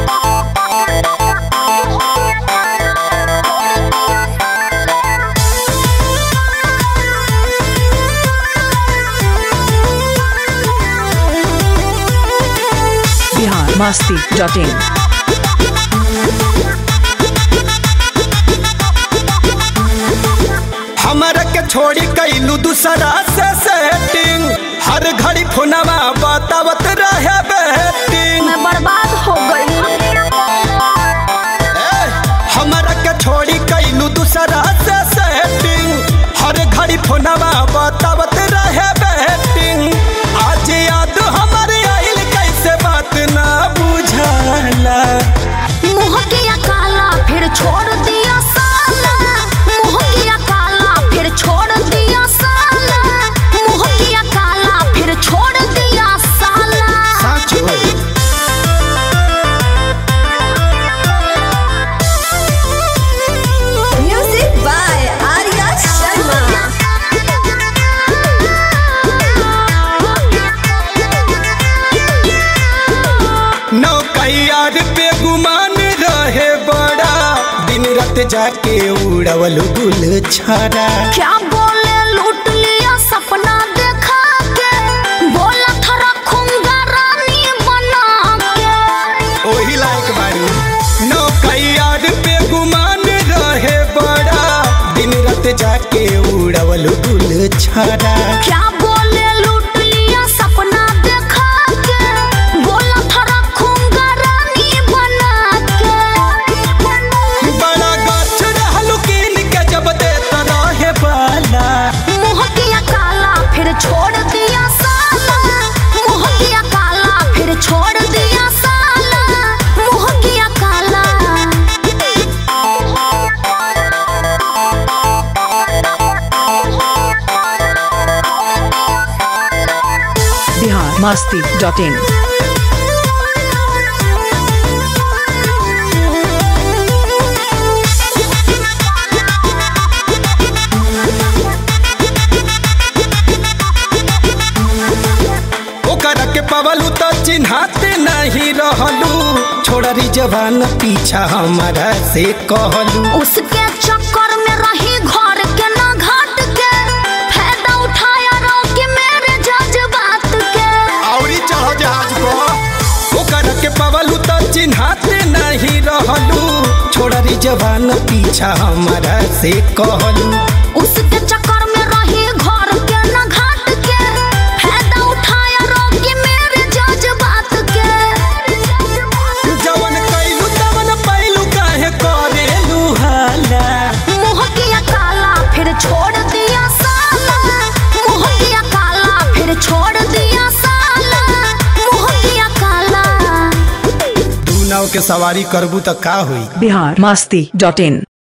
Bihar Masti dot in हमरा के छोड़ी कैलू दूसरा से सेटिंग हर घड़ी फोनवा बतावत रहे बेटिंग मैं बर्बाद हो गई हमरा के छोड़ी कैलू दूसरा से सेटिंग हर घड़ी फोनवा बतावत रहे बेटिंग आज याद हमारे आइल कैसे बात ना बुझाला मुँह किया काला फिर छोड़ दिया साला मुँह किया काला फिर छोड़ दिया साला मुँह किया काला फिर छोड़ दिया साला सच हो Music by Arya Sharma. नौकैयार पे गुमान रहे बड़ा दिन रात जाके उड़वल गुल छाड़ा क्या बोले लूट लिया सपना देखा के बोला था रखूंगा रानी बना के ओही लायक बारू नौकैयार पे गुमान रहे बड़ा दिन रात जाके उड़वल गुल छाड़ा क्या बोले लूट लिया सपना देखा के बोला था रखूंगा रानी बना के बड़ा गछ रहलू कीन के जब देता रहे बाला मुँह किया काला फिर छोड़ दिया साला मुँह किया काला फिर छोड़ दिया साला मुँह किया काला बिहार मस्ती डॉट इन ओकरा के पवलू तो चिन्हाते नहीं रहलू छोड़री जवान पीछा हमारा से कहलू उसके चक्कर में रही घर के ना घाट के फायदा उठाया रोके मेरे जज्बात के औरी चढ़ो जहाज को ओकरा के पवलू तो चिन्हाते नहीं रहलू छोड़री जवान पीछा हमारा से कहलू उसके चक्कर में रही घर के ना घाट के फायदा उठाया रोके मेरे जज्बात के जवन कैलू तवन पैलू काहे करेलू हाला मुँह किया काला फिर छोड़ दिया साला मुँह किया काला फिर छोड़ दिया साला मुँह किया काला तू नाव के सवारी करबू तो का हुई बिहार मस्ती डॉट इन